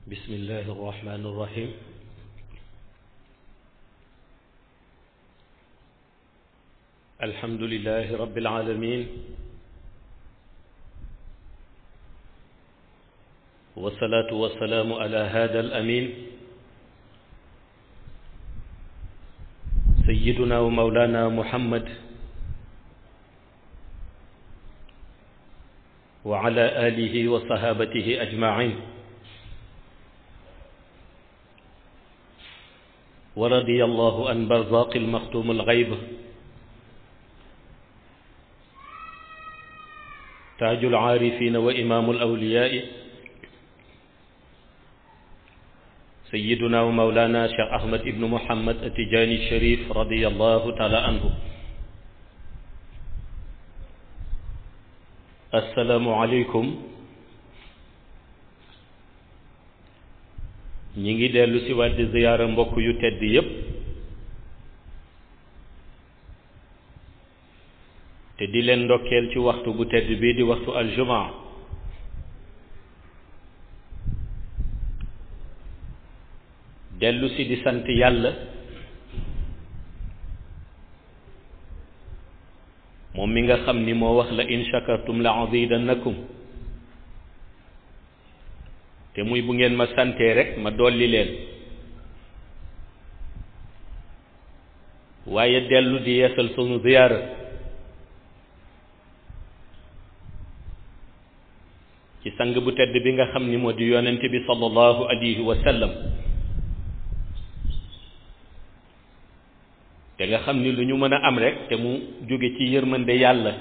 بسم الله الرحمن الرحيم الحمد لله رب العالمين والصلاة والسلام على هذا الأمين سيدنا ومولانا محمد وعلى آله وصحابته أجمعين ورضي الله عن برزاق المختوم الغيب تاج العارفين وإمام الأولياء سيدنا ومولانا شيخ أحمد بن محمد التجاني الشريف رضي الله تعالى عنه السلام عليكم ñi ngi dellu si waat di ziyaara mbokk yu tedd yépp te di leen ndokkeel ci waxtu bu tedd bii di waxtu aljumaa dellu si di sant yàlla moom mi nga xam ni moo wax la in shakartum la azidannakum te muy bu ngeen ma santee rek ma dolli leen waaye dellu di yeesal sunu ziyaara ci sang bu tedd bi nga xam ni moo di yonent bi sallallahu alayhi wa sallam te nga xam ni lu ñu mën a am rek te mu jóge ci yërmande yàlla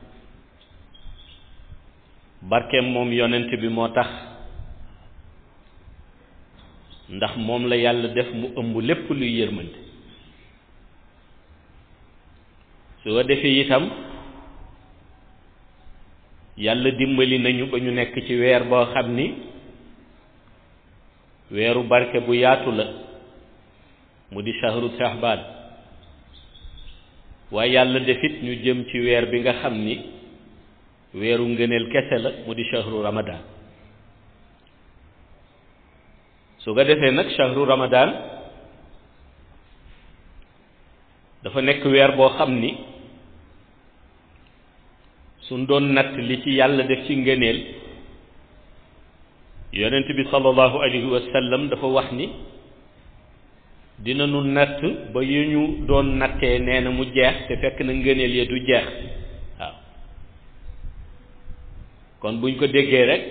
barkeem moom yonent bi moo tax ndax moom la yàlla def mu ëmb lépp luy yërmande su ko defee itam yàlla dimbali nañu ba ñu nekk ci weer boo xam ni weeru barke bu yaatu la mu di shahru shahbaan waaye yàlla defit ñu jëm ci weer bi nga xam ni weeru ngëneel kese la mu di shahru ramadan su ko defee nag shahru ramadan dafa nekk weer boo xam ni suñ doon natt li ci yàlla def ci ngëneel yonent bi sallallahu alayhi wa sallam dafa wax ni dina nu natt ba yu ñu doon nattee nee na mu jeex te fekk na ngëneel ya du jeex waaw kon buñ ko déggee rek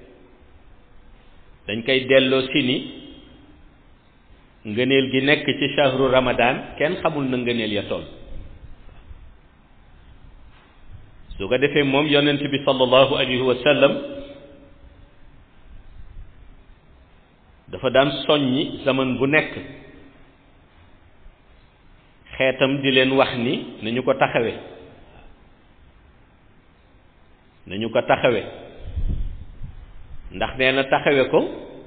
dañ koy delloo si ni ngëneel gi nekk ci shahru ramadan kenn xamul na ngëneel ya toll su ko defee moom yonent bi sallallahu alayhi wa sallam dafa daan soññi zaman bu nekk xeetam di leen wax ni nañu ko taxawe nañu ko taxawe ndax nee na taxawe ko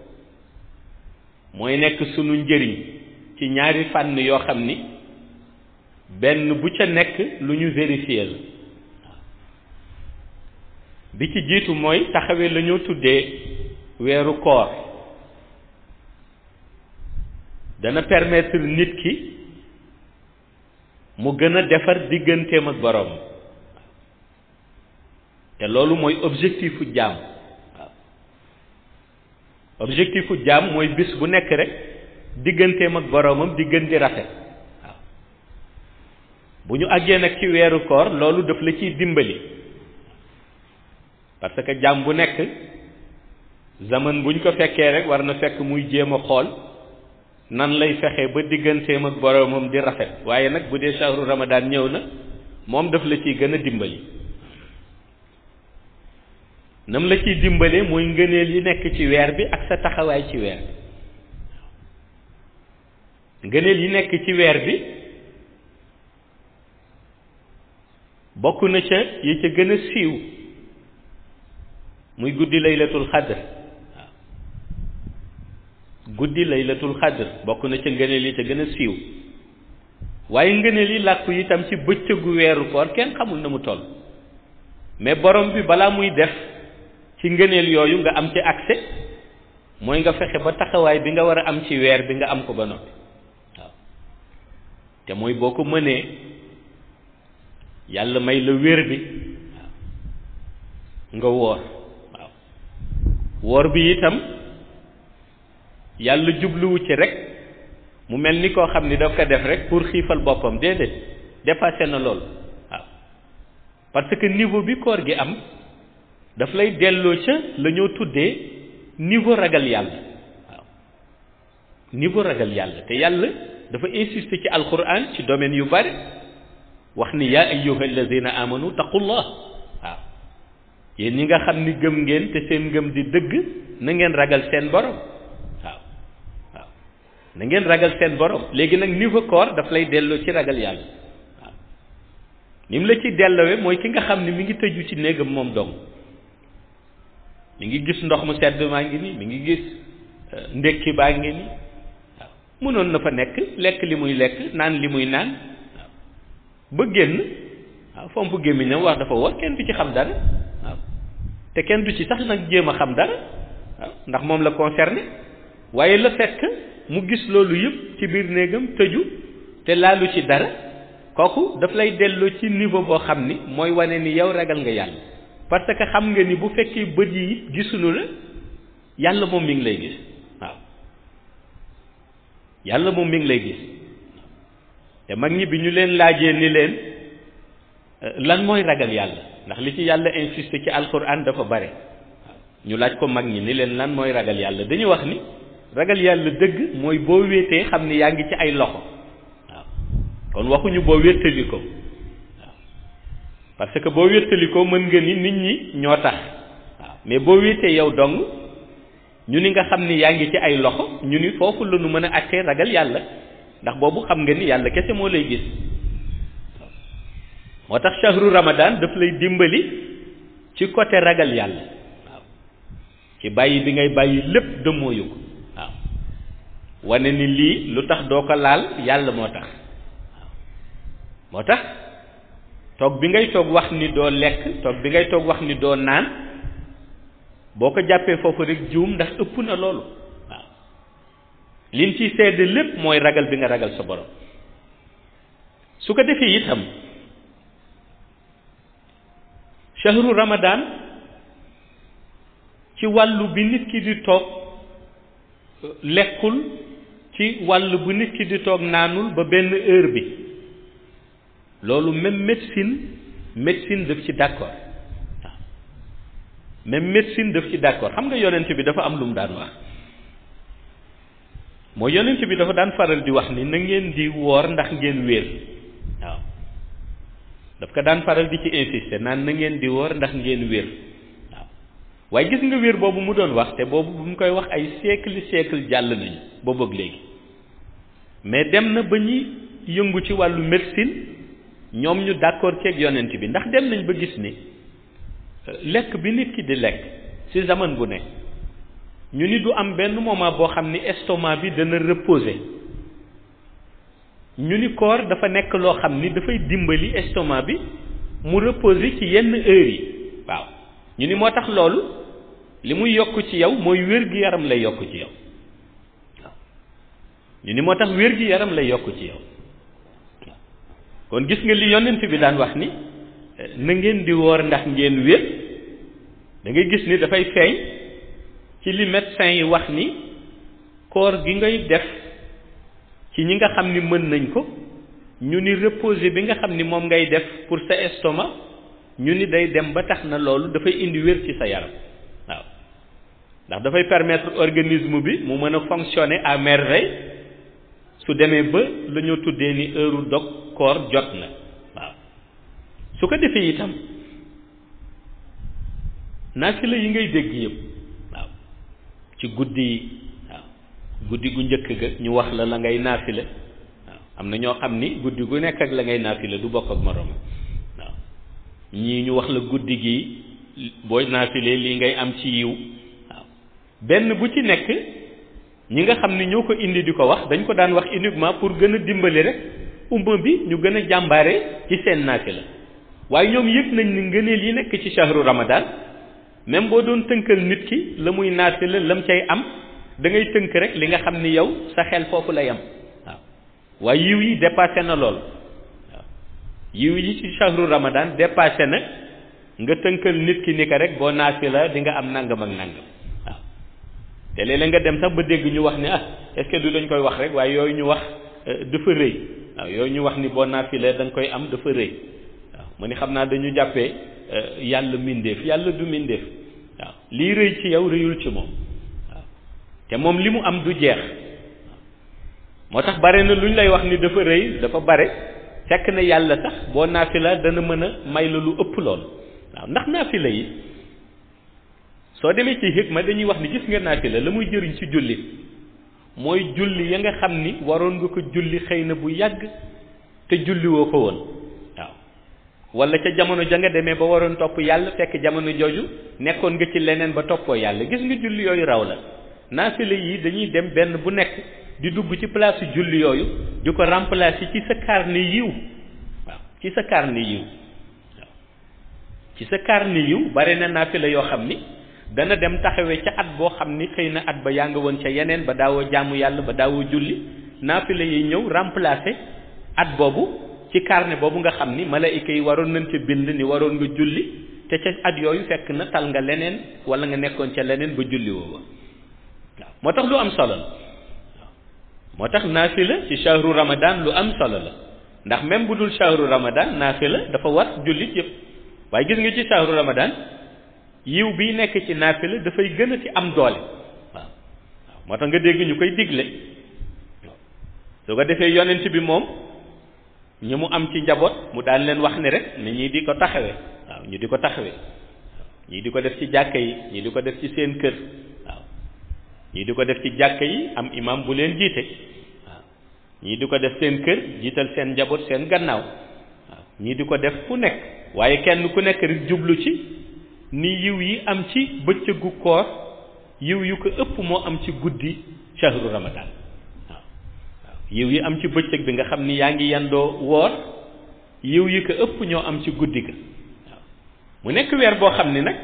mooy nekk sunu njëriñ ci ñaari fànn yoo xam ni benn bu ca nekk lu ñu vérifier la bi ci jiitu mooy taxawe la ñoo tuddee weeru koor dana permettre nit ki mu gën a defar digganteem ak boroom te loolu mooy objectifu jaam waaw objectifu jaam mooy bis bu nekk rek digganteem ak boroomam di gën di rafet waaw bu ñu àggee nag ci weeru koor loolu daf la ciy dimbali parce que jaam bu nekk zaman buñ ko fekkee rek war na fekk muy jéem a xool nan lay fexe ba digganteem ak boroomam di rafet waaye nag bu dee shahru ramadan ñëw na moom daf la ciy gën a dimbali nam la ciy dimbale mooy ngëneel yi nekk ci weer bi ak sa taxawaay ci weer bi ngëneel yi nekk ci weer bi bokk na ca yi ca gën a siiw muy guddi laylatul xadr waaw guddi laylatul xadr bokk na ca ngëneel yi ca gën a siiw waaye ngëneel yi làkku itam ci bëccëgu weeru koor kenn xamul na mu toll mais borom bi balaa muy def ci ngëneel yooyu nga am ci accès mooy nga fexe ba taxawaay bi nga war a am ci weer bi nga am ko ba noppi waaw te mooy boo ko mënee yàlla may la wér bi waaw nga woor waaw woor bi itam yàlla jubluwu ci rek mu mel ni koo xam ni daf ko def rek pour xiifal boppam déedéet dépassé na loolu waaw parce que niveau bi koor gi am daf lay delloo ca la ñoo tuddee niveau ragal yàlla waaw niveau ragal yàlla te yàlla dafa insister ci alquran ci domaine yu bari wax ni yaa ayyuha alladina amanu taqullah waaw yéen ñi nga xam ni gëm ngeen te seen ngëm di dëgg na ngeen ragal seen borom waaw waaw na ngeen ragal seen borom léegi nag niveau koor daf lay delloo ci ragal yàlla waaw ni mu la ci delloowe mooy ki nga xam ni mi ngi tëju ci néegam moom dong mi ngi gis ndox mu sedd maa ngi nii mi ngi gis ndékki baa ngi nii waaw mënoon na fa nekk lekk li muy lekk naan li muy naan waaw ba génn waaw fomp gémmiñam wax dafa war kenn du ci xam dara waaw te kenn du ci sax nag jéem a xam dara waaw ndax moom la concerné waaye la fekk mu gis loolu yëpp ci biir néegam tëju te laalu ci dara kooku daf lay delloo ci niveau boo xam ni mooy wane ni yow ragal nga yàlla parce que xam nga ni bu fekkee bët yi it gisuñu la yàlla moom mi ngi lay gis waaw yàlla moom mi ngi lay gis te mag ñi bi ñu leen laajee ni leen lan mooy ragal yàlla ndax li ci yàlla insisté ci alquran dafa bare waaw ñu laaj ko mag ñi ni leen lan mooy ragal yàlla dañu wax ni ragal yàlla dëgg mooy boo wéetee xam ni yaa ngi ci ay loxo waaw kon waxuñu boo wéttali ko parce que boo wéttalikoo mën nga ni nit ñi ñoo tax waaw mais boo wéetee yow dong ñu ni nga xam ni yaa ngi ci ay loxo ñu ni foofu la ñu mën a attee ragal yàlla ndax boobu xam nga ni yàlla kese moo lay gis moo tax shahru ramadan daf lay dimbali ci côté ragal yàlla waaw ci bàyyi bi ngay bàyyi lépp dëmmooyu ko waaw wane ni lii lu tax doo ko laal yàlla moo tax waaw moo tax toog bi ngay toog wax ni doo lekk toog bi ngay toog wax ni doo naan boo ko jàppee foofu rek juum ndax ëpp na loolu waaw liñ ciy sedd lépp mooy ragal bi nga ragal sa borom su ko defee itam shahru ramadan ci wàllu bi nit ki di toog lekkul ci wàllu bu nit ki di toog naanul ba benn heure bi loolu même médecine médecine daf ci d'accord waaw même médecine daf ci d'accord xam nga yonent bi dafa am lu mu daan wax mooy yonent bi dafa daan faral di wax ni na ngeen di woor ndax ngeen wér waaw daf ko daan faral di ci insister naan na ngeen di woor ndax ngeen wér waaw waaye gis nga wér boobu mu doon wax te boobu bu mu koy wax ay siècle siècle jàll nañu boobu ak léegi mais dem na ba ñuy yëngu ci wàllu médecine ñoom ñu d'accord ceeg yonent bi ndax dem nañ ba gis ni lekk bi nit ki di lekk ci zaman bu ne ñu ni du am benn moment boo xam ni estomac bi dana reposer ñu ni koor dafa nekk loo xam ni dafay dimbali estomac bi mu reposer ci yenn heures yi waaw ñu ni moo tax loolu li muy yokk ci yow mooy wér-gi-yaram lay yokk ci yow waaw ñu ni moo tax wér-gi-yaram lay yokk ci yow kon gis nga li yonent bi daan wax ni na ngeen di woor ndax ngeen wér da ngay gis ni dafay feeñ ci li médecin yi wax ni koor gi ngay def ci ñi nga xam ni mën nañ ko ñu ni reposer bi nga xam ni moom ngay def pour sa estomac ñu ni day dem ba tax na loolu dafay indi wér ci sa yaram waaw ndax dafay permettre organisme bi mu mën a fonctionner à merveille su demee ba la ñoo tuddee ni heure dog koor jot na waaw su ko defee itam naafila yi ngay dégg yëpp waaw ci guddi yi waaw guddi gu njëkk ga ñu wax la la ngay naafila waaw am na ñoo xam ni guddi gu nekk ak la ngay naafila du bokk ak moroom waaw ñii ñu wax la guddi gi boo naafilee lii ngay am ci yiw waaw benn bu ci nekk ñi nga xam ni ñoo ko indi di ko wax dañ ko daan wax uniquement pour gën a dimbali rek umma bi ñu gën a jàmbaare ci seen naafila waaye ñoom yëg nañ ni ngëneel yi nekk ci shahru ramadan même boo doon tënkal nit ki la muy naafila lam cay am da ngay tënk rek li nga xam ni yow sa xel foofu la yem waaw waaye yiw yi dépassé na lool waaw yiw yi ci shahru ramadan dépassé na nga tënkal nit ki ni ko rek boo naafi la di nga am nangam ak nangam waaw te léeg-léeg nga dem sax ba dégg ñu wax ni ah est-ce que du dañ koy wax rek waaye yooyu ñu wax dafa rëy waaw yooyu ñu wax ni boo naafi la da nga koy am dafa rëy waaw mu ni xam naa dañu jàppee yàlla mindeef yàlla du mindeef waaw lii rëy ci yow rëyul ci moom waaw te moom li mu am du jeex moo tax bare na lu ñu lay wax ni dafa rëy dafa bare fekk na yàlla sax boo naafila dana mën a may la lu ëpp lool waaw ndax naafila yi soo demee ci hikma dañuy wax ni gis nga naafila la muy jëriñ ci julli mooy julli ya nga xam ni waroon nga ko julli xëy na bu yàgg te julli woo ko woon waaw wala ca jamono ja nga demee ba waroon topp yàlla fekk jamono jooju nekkoon nga ci leneen ba toppoo yàlla gis nga julli yooyu raw la naafila yi dañuy dem benn bu nekk di dugg ci place julli yooyu di ko remplacer ci sa carnet yiw waaw ci sa carnet yiw waaw ci sa carnet yiw bare na naafila yoo xam ni dana dem taxawee ca at boo xam ni xëy na at ba yaa nga woon ca yeneen ba daawoo jaamu yàlla ba daawoo julli naafila yi ñëw remplacer at boobu ci carnet boobu nga xam ni malaayika yi waroon nañ ca bind ni waroon nga julli te ca at yooyu fekk na tal nga leneen wala nga nekkoon ca leneen ba julli woo waaw moo tax lu am solo la moo tax naafila ci shahru ramadan lu am solo la ndax même bu dul shahru ramadan naafila dafa war jullit yëpp waaye gis nga ci shahru ramadan yiw bi nekk ci naafila dafay gën a ci am doole waaw waaw moo tax nga dégg ñu koy digle waaw su ko defee yonent bi moom ñi mu am ci njaboot mu daan leen wax ni rek ni ñii di ko taxawee waaw ñu di ko taxawee waaw ñii di ko def ci jàkka yi ñii di ko def ci seen kër waaw ñii di ko def ci jàkka yi am imam bu leen jiite waaw ñii di ko def seen kër jiital seen njaboot seen gannaaw waaw ñii di ko def fu nekk waaye kenn ku nekk rek jublu ci ni yiw yi am ci bëccëgu koor yiw yu ko ëpp moo am ci guddi shahru ramadan waaw waaw yiw yi am ci bëccëg bi nga xam ni yaa ngi yendoo woor yiw yi ko ëpp ñoo am ci guddi ga waaw mu nekk weer boo xam ni nag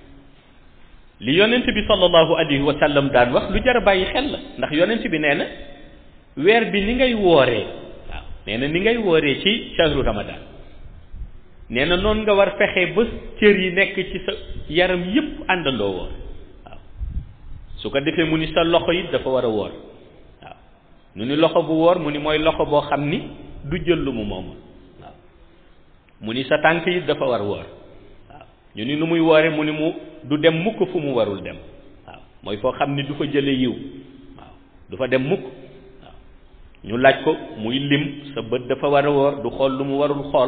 li yonent bi sallallahu alayhi wa sallam daan wax lu jar a bàyyi xel la ndax yonent bi nee na weer bi ni ngay wooree waaw nee na ni ngay wooree ci shahru ramadan nee na noonu nga war fexe ba cër yi nekk ci sa yaram yépp àndandoo woor waaw su ko defee mu ni sa loxo yi dafa war a woor waaw nu ni loxo bu woor mu ni mooy loxo boo xam ni du jël lu mu moomul waaw mu ni sa tànk yi dafa war a woor waaw ñu ni nu muy woore mu ni mu du dem mukk fu mu warul dem waaw mooy foo xam ni du fa jële yiw waaw du fa dem mukk waaw ñu laaj ko muy lim sa bët dafa war a woor du xool lu mu warul xool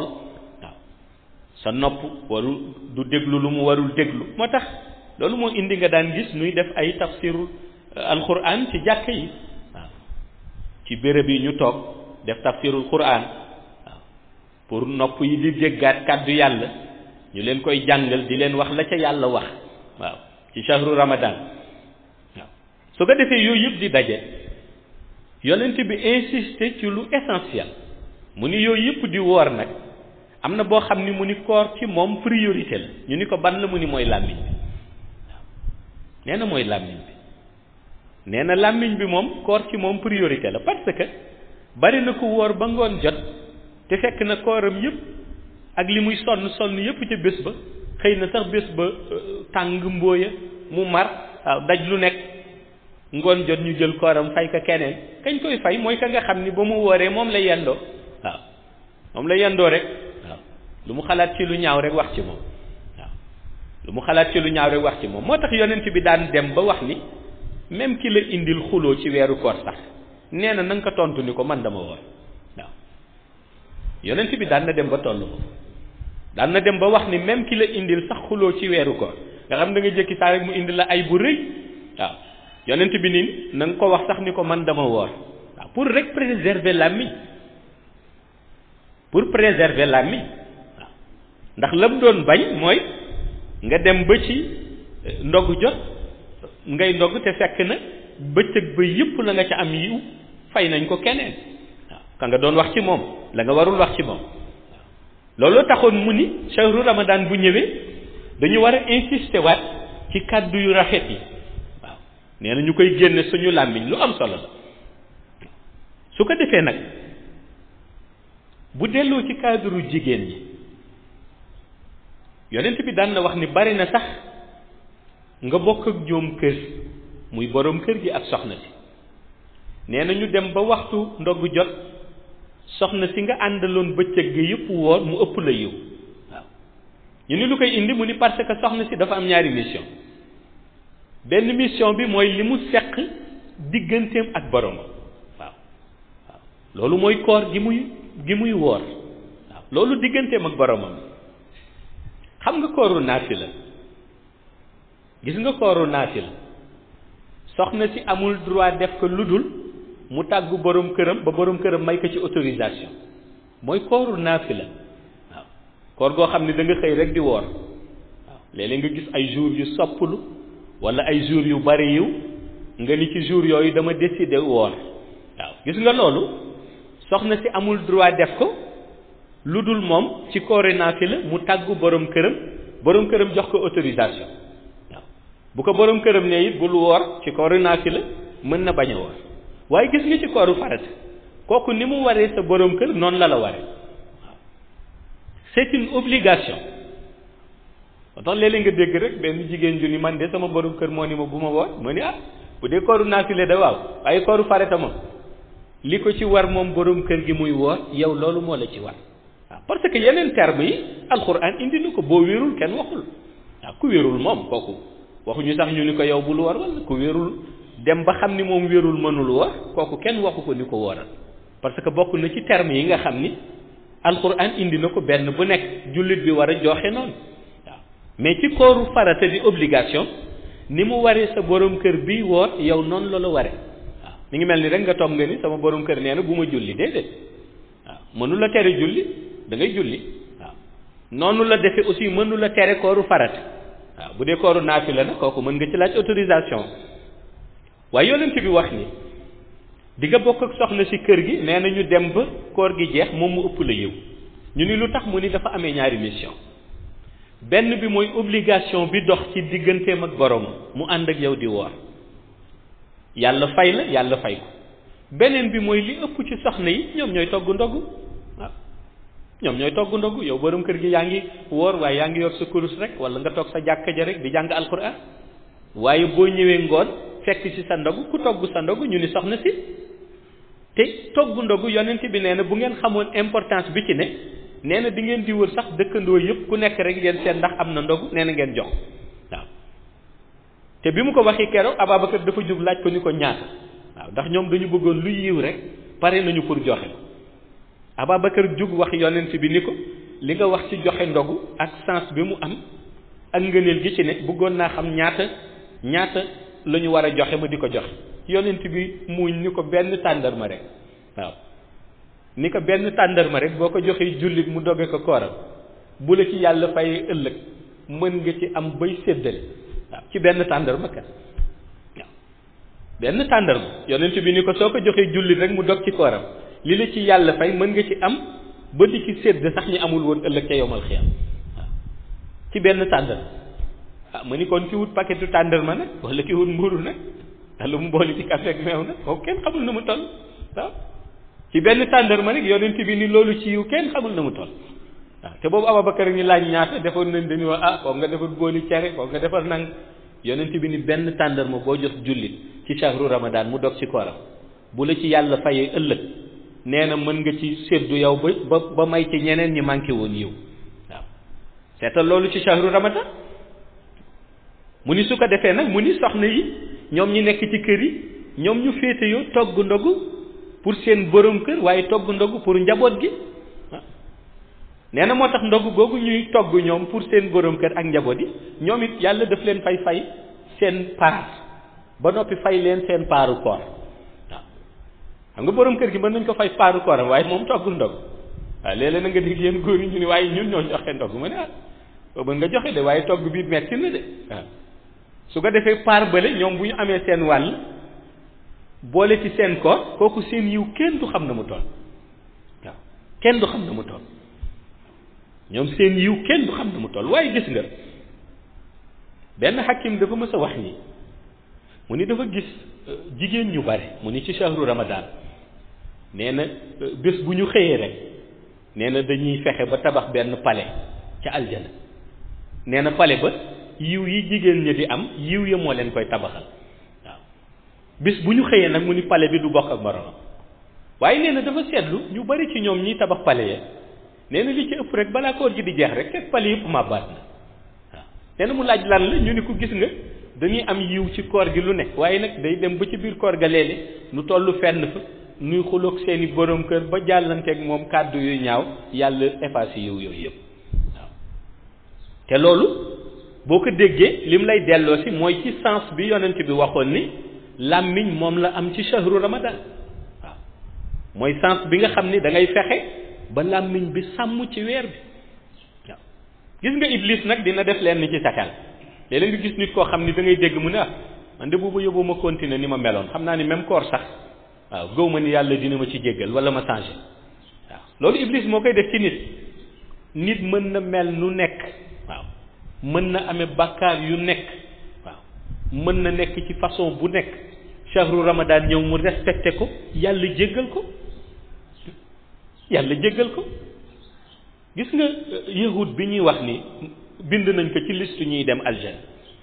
sa nopp warul du déglu lu mu warul déglu moo tax loolu moo indi nga daan gis nuy def ay tafsiru alquran ci jàkk yi waaw ci béréb yi ñu toog def tafsirul quran waaw pour nopp yi di déggaat kàddu yàlla ñu leen koy jàngal di leen wax la ca yàlla wax waaw ci shahru ramadan waaw su ko defee yooyu yëpp di daje yonent bi insister ci lu essentiel mu ni yooyu yëpp di woor nag am na boo xam ni mu ni koor ci moom priorité la ñu ni ko ban la mu ni mooy làmmiñ bi waaw nee na mooy làmmiñ bi nee na làmmiñ bi moom koor ci moom priorité la parce que bari na ko wóor ba ngoon jot te fekk na kooram yëpp ak li muy sonn sonn yëpp ca bés ba xëy na sax bés ba tàng mbooya mu mar waaw daj lu nekk ngoon jot ñu jël kooram fay ka keneen kañ koy fay mooy ka nga xam ni ba mu wóoree moom la yendoo waaw moom la yendoo rek waaw lu mu xalaat ci lu ñaaw rek wax ci moom waaw lu mu xalaat ci lu ñaaw rek wax ci moom moo tax yonent bi daan dem ba wax ni même ki la indil xuloo ci weeru koor sax nee na na nga ko tontu ni ko man dama woor waaw yonent bi daan na dem ba toll ko daan na dem ba wax ni même ki la indil sax xuloo ci weeru koor nga xam da nga jëkki saa rek mu indi la ay bu rëy waaw yonent bi nii na nga ko wax sax ni ko man dama woor waaw pour rek préserver làmmiñ pour préserver làmmiñ waaw ndax lam doon bañ mooy nga dem ba ci ndog jot ngay ndog te fekk na bëccëg ba yëpp la nga ca am yiw fay nañ ko keneen waaw ka nga doon wax ci moom la nga warul wax ci moom waaw looloo taxoon mu ni shahru ramadan bu ñëwee dañu war a insister waat ci kàddu yu rafet yi waaw nee na ñu koy génne suñu làmmiñ lu am solo la su ko defee nag bu delloo ci cadre jigéen ñi yonent bi daan na wax ni bari na sax nga bokk ak ñoom kër muy boroom kër gi ak soxna si nee na ñu dem ba waxtu ndogg jot soxna si nga àndaloon bëccëg gi yëpp woor mu ëpp la yiw waaw ñu ni lu koy indi mu ni parce que soxna si dafa am ñaari mission benn mission bi mooy li mu seq digganteem ak borom waaw waaw loolu mooy koor gi muy gi muy woor waaw loolu digganteem ak boromam xam nga kooru naafila gis nga kooru naafila soxna si amul droit def ko lu dul mu tàggu borom këram ba borom këram may ko ci autorisation mooy kooru naafila waaw koor goo xam ne da nga xëy rek di woor waaw léeg-léeg nga gis ay jours yu sopplu wala ay jours yu bari yiw nga ni ci jours yooyu dama décider woor waaw gis nga loolu soxna si amul droit def ko lu dul moom ci kooru naafila mu tàggu borom këram borom këram jox ko autorisation waaw bu ko borom këram ne it bul woor ci kooru naafila mën na bañ a woor waaye gis nga ci kooru farata kooku ni mu waree sa borom kër noonu la la waree waaw c'est une obligation ba tax léeg-léeg nga dégg rek benn jigéen ju ni man de sama borom kër moo ni ma bu ma woor ma ni ah bu dee kooru naafile da waaw waaye kooru farata moom li ko ci war moom borom kër gi muy woor yow loolu moo la ci war waaw parce que yeneen terme yi alxuraan indi na ko boo wérul kenn waxul waaw ku wérul moom kooku waxuñu sax ñu ni ko yow bul woor wala ku wérul dem ba xam ni moom wérul mënul woor kooku kenn waxu ko ni ko wooral parce que bokk na ci terme yi nga xam ni alxuraan indi na ko benn bu nekk jullit bi war a joxe noonu waaw mais ci kooru farata di obligation ni mu waree sa borom kër bi woor yow noonu la la waree waaw mi ngi mel ni rek nga toog nga ni sama borom kër nee na bu ma julli déedéet waaw mënu la tere julli da ngay julli waaw noonu la defe aussi mënu la tere kooru farata waaw bu dee kooru naafila nag kooku mën nga ci laaj autorisation waaye yonent bi wax ni di nga bokk ak soxna si kër gi nee na ñu dem ba koor gi jeex moom mu ëpp la yiw ñu ni lu tax mu ni dafa amee ñaari mission benn bi mooy obligation bi dox ci digganteem ak borom mu ànd ak yow di woor yàlla fay la yàlla fay ko beneen bi mooy li ëpp ci soxna yi ñoom ñooy togg ndogu waaw ñoom ñooy togg ndogu yow borom kër gi yaa ngi woor waaye yaa ngi yor sa kurus rek wala nga toog sa jàkka ja rek di jàng alquran waaye boo ñëwee ngoon fekk ci sa ndogu ku togg sa ndogu ñu ni soxna si te togg ndogu yonent bi nee na bu ngeen xamoon importance bi ci ne nee na di ngeen di wër sax dëkkandoo yëpp ku nekk rek ngeen seet ndax am na ndogu nee na ngeen jox waaw te bi mu ko waxi keroog Ababacar dafa jóg laaj ko ni ko ñaata waaw ndax ñoom dañu bëggoon lu yiw rek pare nañu pour joxe Ababacar jóg wax yonent bi ni ko li nga wax ci joxe ndogu ak sens bi mu am ak ngëneel gi ci ne bëggoon naa xam ñaata ñaata la ñu war a joxe ma di ko joxe yonent bi muuñ ni ko benn tàndarma rek waaw ni ko benn tàndarma rek boo ko joxee jullit mu doge ko kooram bu la ci yàlla fayee ëllëg mën nga ci am bay séddale waaw ci benn tàndarma kat waaw benn tàndarma yonent bi ni ko soo ko joxee jullit rek mu dog ci kooram li la ci yàlla fay mën nga ci am ba di ci sédd sax ñi amul woon ëllëg ca yowmal xiyam waaw ci benn tàndarma ah ma ni kon ki wut paquetu tàndarma nag wala ki wut mburu nag wala mu boole ci café ak meew nag kooku kenn xamul na mu toll waaw ci benn tàndarma nag yonent bi ni loolu ci yiw kenn xamul na mu toll waaw te boobu Ababacar ñu laaj ñaata defoon nañ dañu wax ah foog nga defar booli cere foog nga defar nang yonent bi ni benn tàndarma boo jox jullit ci shahru ramadan mu dog ci kooram bu la ci yàlla fayee ëllëg nee na mën nga ci séddu yow ba ba ba may ci ñeneen ñi manqué woon yiw waaw seetal loolu ci shahru ramadan mu ni su ko defee nag mu ni soxna yi ñoom ñi nekk ci kër yi ñoom ñu féete yoo togg ndogu pour seen borom kër waaye togg ndogu pour njaboot gi nee na moo tax ndogu googu ñuy togg ñoom pour seen borom kër ak njaboot yi ñoom it yàlla daf leen fay fay seen paar ba noppi fay leen seen paaru koor waaw xam nga borom kër gi mën nañ ko fay paaru kooram waaye moom toggul ndog waaw léeg-léeg na nga dégg yéen góor yi ñu ni waaye ñun ñoo joxe ndog ma ne ah boobu nga joxe de waaye togg bi metti na de waaw su ko defee paar bële ñoom bu ñu amee seen wàll boole ci seen koor kooku seen yiw kenn du xam na mu toll waaw kenn du xam na mu toll ñoom seen yiw kenn du xam na mu toll waaye gis nga benn xakim dafa mës a wax ni mu ni dafa gis jigéen ñu bare mu ni ci shahru ramadan nee na bés bu ñu xëyee rek nee na dañuy fexe ba tabax benn palais ca aljana nee na palais ba yiw yi jigéen ñi di am yiw ya moo leen koy tabaxal waaw bés bu ñu xëyee nag mu ni palais bi du bokk ak moroom waaye nee na dafa seetlu ñu bari ci ñoom ñiy tabax palais ya nee na li ci ëpp rek balaa koor gi di jeex rek fekk palais yëpp màbbaat na waaw nee na mu laaj lan la ñu ni ko gis nga dañuy am yiw ci koor gi lu ne waaye nag day dem ba ci biir koor ga léeg nu tollu fenn fa nuy xuloog seeni borom kër ba jàllanteeg moom kàddu yu ñaaw yàlla effacé yiw yooyu yëpp waaw te loolu boo ko déggee lim lay delloo si mooy ci sens bi yonent bi waxoon ni làmmiñ moom la am ci shahru ramadan waaw mooy sens bi nga xam ni da ngay fexe ba làmmiñ bi sàmm ci weer bi waaw gis nga iblis nag dina def leen ni ci sa xel léeg-léeg nga gis nit koo xam ni da ngay dégg mu ne ah man de boobu yóbbu ma continuer ni ma meloon xam naa ni même koor sax waaw gëw ma ni yàlla dina ma ci jéggal wala ma changé waaw loolu iblis moo koy def ci nit nit mën na mel nu nekk waaw mën na amee bàkkaar yu nekk waaw mën na nekk ci façon bu nekk shahru ramadan ñëw mu respecté ko yàlla jéggal ko yàlla jéggal ko gis nga yahud bi ñuy wax ni bind nañ ko ci liste ñuy dem aljana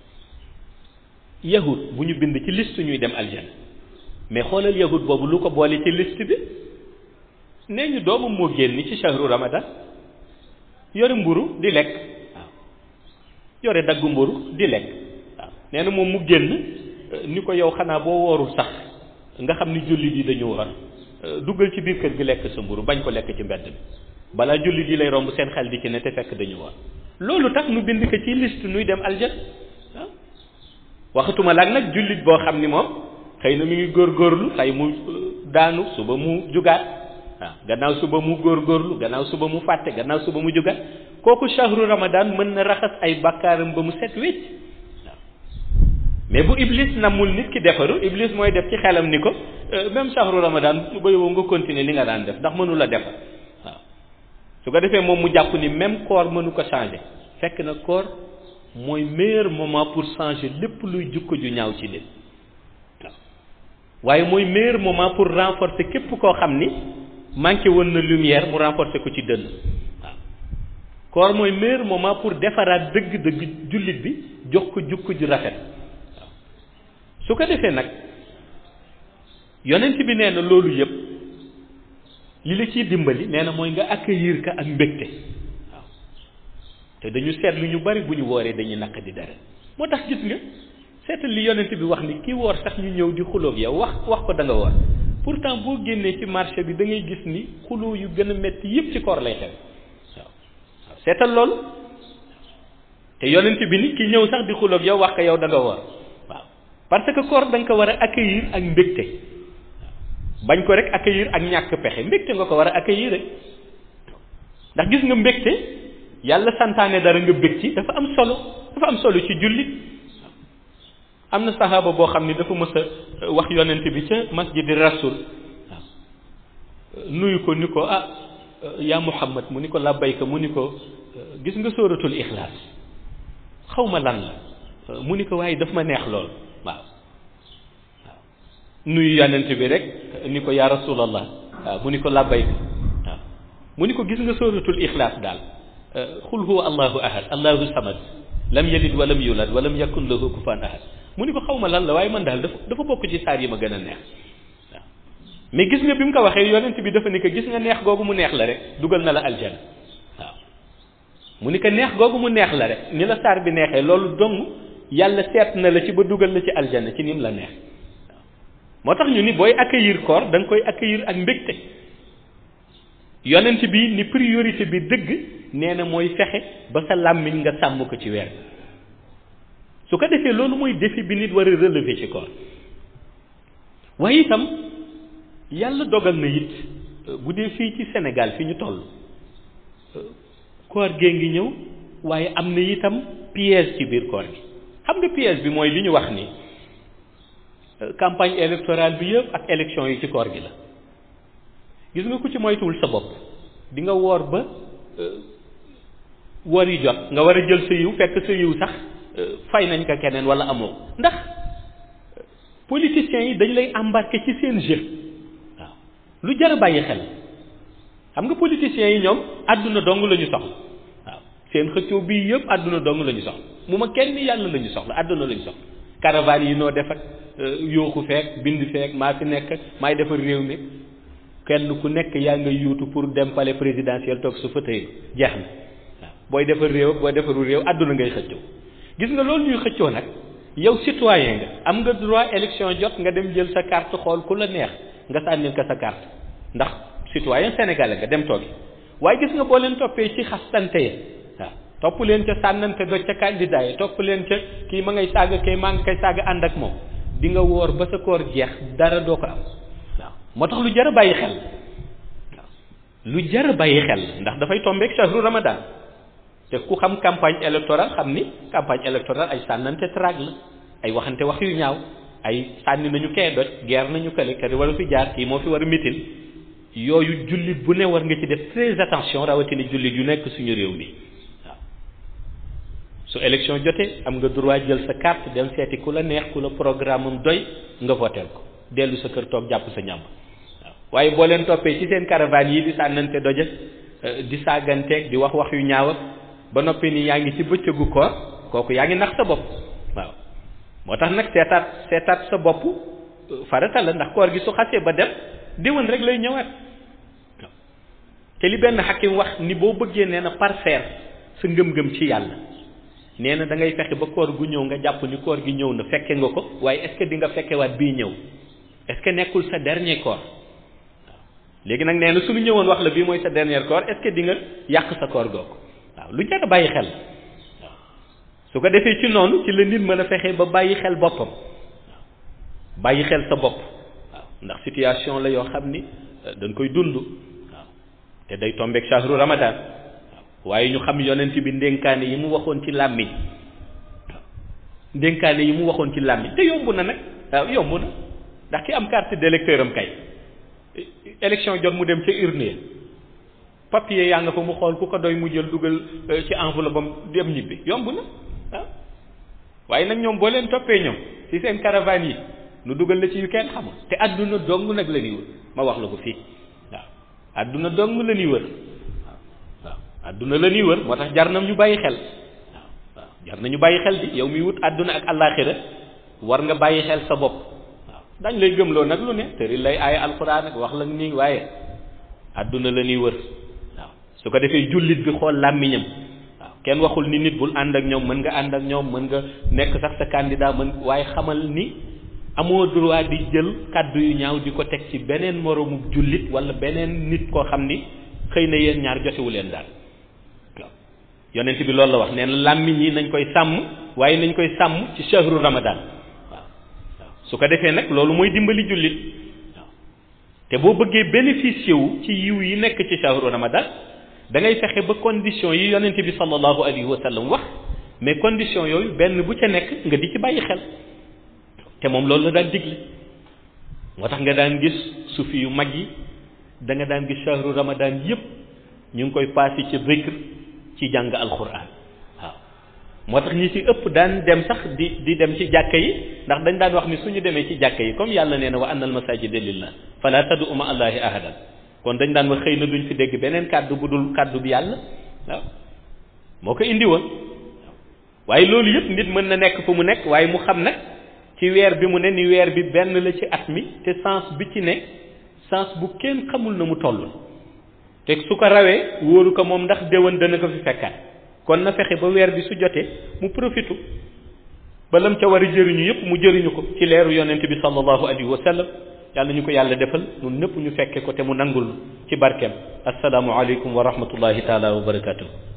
yahud bu ñu bind ci liste ñuy dem aljana mais xoolal yahud boobu lu ko boole ci liste bi nee ñu doomam moo génn ci shahru ramadan yore mburu di lekk waaw yore daggu mburu di lekk waaw nee na moom mu génn ni ko yow xanaa boo woorul sax nga xam ni jullit yi dañu war duggal ci biir kër gi lekk sa mburu bañ ko lekk ci mbedd bi balaa jullit yi lay romb seen xel di ci ne te fekk dañu war loolu tax nu bind ko ci liste nuy dem aljana waaw waxatuma laag nag jullit boo xam ni moom xëy na mi ngi góorgóorlu xëy mu daanu suba mu jugaat waaw gannaaw suba mu góorgóorlu gannaaw suba mu fàtte gannaaw suba mu jugaat kooku shahru ramadan mën na raxas ay bakkaaram ba mu set wecc waaw mais bu iblis namul nit ki defaru iblis mooy def ci xelam ni ko même shahru ramadan ba yow nga continuer li nga daan def ndax mënu la defar waaw su ko defee moom mu jàpp ni même koor mënu ko changer fekk na koor mooy meilleur moment pour changer lépp luy jukko ju ñaaw ci nit waaw waaye mooy meilleur moment pour renforcer képp koo xam ni manqué woon na lumière mu renforcer ko ci dënn waaw koor mooy meilleur moment pour defaraat dëgg-dëgg jullit bi jox ko jukko ju rafet waaw su ko defee nag yonent bi nee na loolu yëpp li la ciy dimbali nee na mooy nga accueillir ka ak mbégte waaw te dañu seetlu ñu bari bu ñu wooree dañuy naq di dara moo tax gis nga seetal li yonent bi wax ni kii woor sax ñu ñëw di xuloog yow wax wax ko da nga woor pourtant boo génnee ci marché bi da ngay gis ni xuloo yu gën a metti yëpp ci koor lay xew waaw waaw seetal loolu te yonent bi ni ki ñëw sax di xuloog yow wax ko yow da nga woor waaw parce que koor da nga ko war a accueillir ak mbégte bañ ko rek accueillir ak ñàkk pexe mbégte nga ko war a accueillir rek ndax gis nga mbégte yàlla santaane dara nga bég ci dafa am solo dafa am solo ci jullit am na saxaaba boo xam ni dafa mës a wax yonent bi ca masjidi rasul waaw nuyu ko ni ko ah yaa muhammad mu ni ko labbayka mu ni ko gis nga sóoratul ixlaas xaw ma lan la mu ni ko waaye daf ma neex lool waaw nuyu yonent bi rek ni ko yaa rasulallah waaw mu ni ko labbayka waaw mu ni ko gis nga sóoratul ixlaas daal xul huwa allahu ahad allahu samad lam yalid walam yulad walam yakun lahu kufan ahad mu ni ko xaw ma lan la waaye man daal dafa dafa bokk ci saar yi ma gën a neex waaw mais gis nga bi mu ko waxee yonent bi dafa ni ko gis nga neex googu mu neex la rek dugal na la aljana waaw mu ni ko neex googu mu neex la rek ni la saar bi neexee loolu dong yàlla seet na la ci ba dugal la ci aljana ci nim la neex moo tax ñu ni booy accueillir koor da nga koy accueillir ak mbégte yonent bi ni priorité bi dëgg nee na mooy fexe ba sa làmmiñ nga sàmm ko ci weer su ko defee loolu mooy défi bi nit war a relever ci koor waaye itam yàlla dogal na it bu dee fii ci Sénégal fi ñu toll koor gee ngi ñëw waaye am na itam piège ci biir koor gi xam nga piège bi mooy li ñu wax ni campagne électorale bi yëpp ak élection yi ci koor gi la gis nga ku ci moytuwul sa bopp di nga woor ba woor yi jot nga war a jël sa yiw fekk sa yiw sax fay nañ ko keneen wala amoo ndax politiciens yi dañ lay embarquer ci seen jeu waaw lu jar a bàyyi xel xam nga politiciens yi ñoom àdduna dong la ñu soxla waaw seen xëccoo bii yëpp àdduna dong la ñu soxla mu ma kenn yàlla la ñu soxla àdduna la ñu soxla caravane yi noo def ak yooxu feek bind feek maa fi nekk maay defar réew mi kenn ku nekk yaa nga yuutu pour dem palais présidentiel toog su fauteuil jeex na waaw booy defar réew ak booy defaru réew àdduna ngay xëccoo gis nga loolu ñuy xëccoo nag yow citoyen nga am nga droit élection jot nga dem jël sa carte xool ku la neex nga sànnil ko sa carte ndax citoyen sénégalais nga dem toogi waaye gis nga boo leen toppee ci xastante yi waaw topp leen ca sànnante doj ca candidat yi topp leen ca kii ma ngay saaga kay maa ngi koy saaga ànd ak moom di nga woor ba sa koor jeex dara doo ko am waaw moo tax lu jar a bàyyi xel waaw lu jar a bàyyi xel ndax dafay tombeek shahru ramadan te ku xam campagne électorale xam ni campagne électorale ay sànnante traag la ay waxante wax yu ñaaw ay sànni nañu kee doj guerre nañu kële kër war a fi jaar kii moo fi war a mitin yooyu jullit bu ne war nga ci def très attention rawatina jullit yu nekk suñu réew mi waaw su élection jotee am nga droit jël sa carte dem seeti ku la neex ku la programme am doy nga voteel ko dellu sa kër toog jàpp sa ñàmb waaw waaye boo leen toppee ci seen caravane yi di sànnante doje di saaganteeg di wax wax yu ñaaw ak ba noppi ni yaa ngi ci bëccëgu koor kooku yaa ngi nax sa bopp waaw moo tax nag seetaat seetaat sa bopp farata la ndax koor gi su xasee ba dem déwén rek lay ñëwaat waaw te li benn xakim wax ni boo bëggee nee na parfaire sa ngëm-ngëm ci yàlla nee na da ngay fexe ba koor gu ñëw nga jàpp ni koor gi ñëw na fekke nga ko waaye est-ce que di nga fekkewaat bii ñëw est-ce que nekkul sa dernier koor waaw léegi nag nee na suñu ñëwoon wax la bii mooy sa dernier koor est-ce que di nga yàq sa koor googu waaw lu jar a bàyyi xel waaw su ko defee ci noonu ci la nit mën a fexe ba bàyyi xel boppam waaw bàyyi xel sa bopp waaw ndax situation la yoo xam ni dañ koy dund waaw te day tombeek shahru ramadan waaw waaye ñu xam yonent bi ndénkaane yi mu waxoon ci làmmiñ waaw ndénkaane yi mu waxoon ci làmmiñ te yomb na nag waaw yomb na ndax ki am carte d'électeur am kay élection jot mu dem ca urne papier yaa nga fa mu xool ku ko doy mu jël dugal ci enveloppe am dem ñibbi yomb na waaw waaye nag ñoom boo leen toppee ñoom ci seen caravane yi nu dugal la ci yu kenn xamul te adduna dong nag la ñuy wër ma wax la ko fii waaw adduna dong la ñuy wër waaw waaw adduna la ñuy wër moo tax jar na ñu bàyyi xel waaw waaw jar na ñu bàyyi xel di yow mi wut adduna ak àllaaxira war nga bàyyi xel sa bopp waaw dañ lay gëmloo nag lu ne tëri lay aaya alxuraan ak wax la nii waaye adduna la ñuy wër waaw su ko defee jullit bi xool làmmiñam waaw kenn waxul ni nit bul ànd ak ñoom mën nga ànd ak ñoom mën nga nekk sax sa candidat mën waaye xamal ni amoo droit di jël kàddu yu ñaaw di ko teg ci beneen moroomu jullit wala beneen nit koo xam ni xëy na yéen ñaar jotewu leen daal waaw yonent bi loolu la wax nee na làmmiñ yi nañ koy sàmm waaye nañ koy sàmm ci shahru ramadan waaw waaw su ko defee nag loolu mooy dimbali jullit waaw te boo bëggee bénéficier wu ci yiw yi nekk ci shahru ramadan da ngay fexe ba condition yi yonent bi sallallahu alayhi wa sallam wax mais condition yooyu benn bu ca nekk nga di ci bàyyi xel te moom loolu la daan digle moo tax nga daan gis sufi yu mag yi da nga daan gis shahru ramadan yépp ñu ngi koy passé ci zikr ci jàng alquran waaw moo tax ñi ci ëpp daan dem sax di di dem ci jàkka yi ndax dañ daan wax ni suñu demee ci jàkka yi comme yàlla nee na wa anna al masajida lillah fala tad'u ma allahi ahadan kon dañ daan wax xëy na duñ fi dégg beneen kàddu bu dul kàddu bi yàlla waaw moo ko indi woon waaye loolu yëpp nit mën na nekk fu mu nekk waaye mu xam nag ci weer bi mu ne ni weer bi benn la ci at mi te sens bi ci ne sens bu kenn xamul na mu toll te su ko rawee wóoru ko moom ndax déwén dana ko fi fekkaat kon na fexe ba weer bi su jotee mu profitu ba lam ca war a jëriñu yëpp mu jëriñu ko ci leeru yonent bi sallallahu alayhi wa sallam yàlla ñu ko yàlla defal ñun ñëpp ñu fekke ko te mu nangul ci barkeem asalaamu aleykum wa rahmatullahi taala wa barakatuh